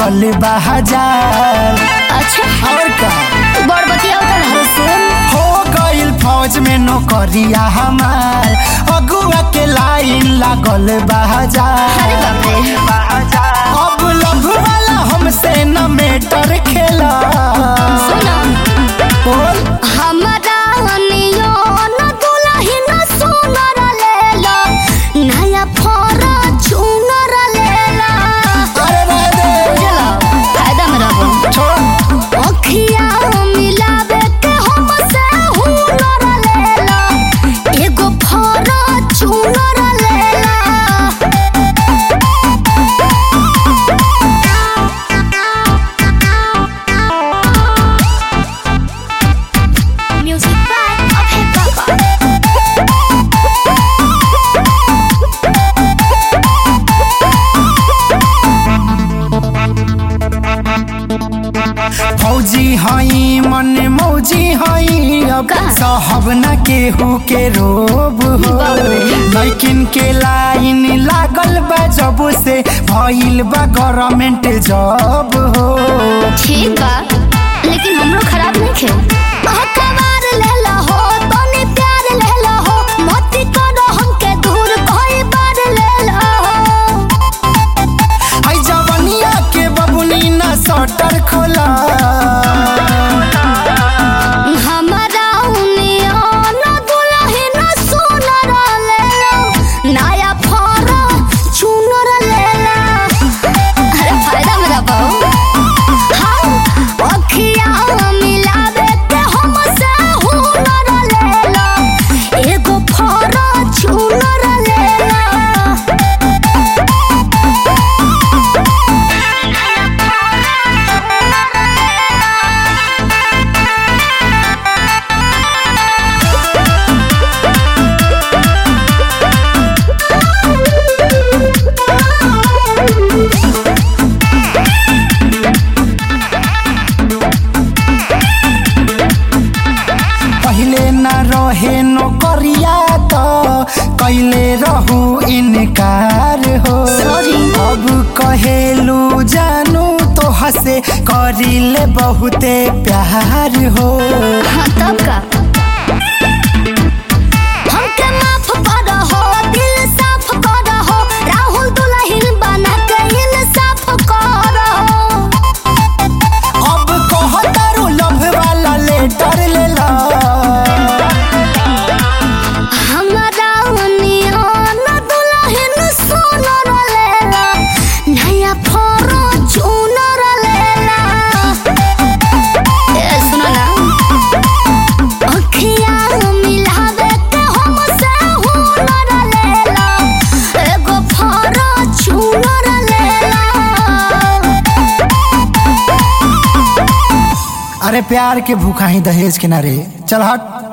लागल बा हजार अच्छा और का बड़ बतिया उतर सुन हो गइल फौज में नौकरिया हमार अगुआ के लाइन लागल बा हजार अरे बाप रे अब लभ वाला हमसे न मेटर खेला सुनो बोल हमरा नियो न दुलही न सुनर लेला नया फोरा चुनर लेला अरे रह दे बुझला फायदा में रहो छोड़ अखिया मिलावे के हमसे हुनर लेला एगो फोरा चुनर लेला Music by Abhay Baba. फौजी हई मन मौजी हई अब का? सहब न केहू के रोब हो बाप रे। लैकिन के लाइन लागल बा जब से भइल बा गवर्नमेंट जॉब हो ठीक बा लेकिन हमरो खराब नहीं खे अखबार ले लो हो तनी प्यार ले लो हो मती करो हमके दूर कोई बार ले लो हो आई जवनिया के बबुनी न सटर खोला हमारा उनिया न दुलही न सुनर ले लो नया फोरा चुनर ले लो अरे फायदा मेरा बहु हाँ अखिया मिलावे के हमसे हुनर ले लो एगो फोरा चुनर ले लो पहिले न रहे नौकरिया तो कैले रहू इनकार हो Sorry. अब कहेलू जानू तो हसे करिले बहुते प्यार हो हाँ तब का हमके माफ कर हो दिल साफ कर हो राहुल दुल्हन बना के इंसाफ कर हो अब कहतारू लव वाला लेटर लेला हमारा नियन दुल्हन सोनर लेला नया फोरो चूनर लेला ए सुनो ना अखिया मिलावे के हमसे हुनर लेला एगो फोरो चूनर लेला अरे प्यार के भूखा ही दहेज के ना रे चल हट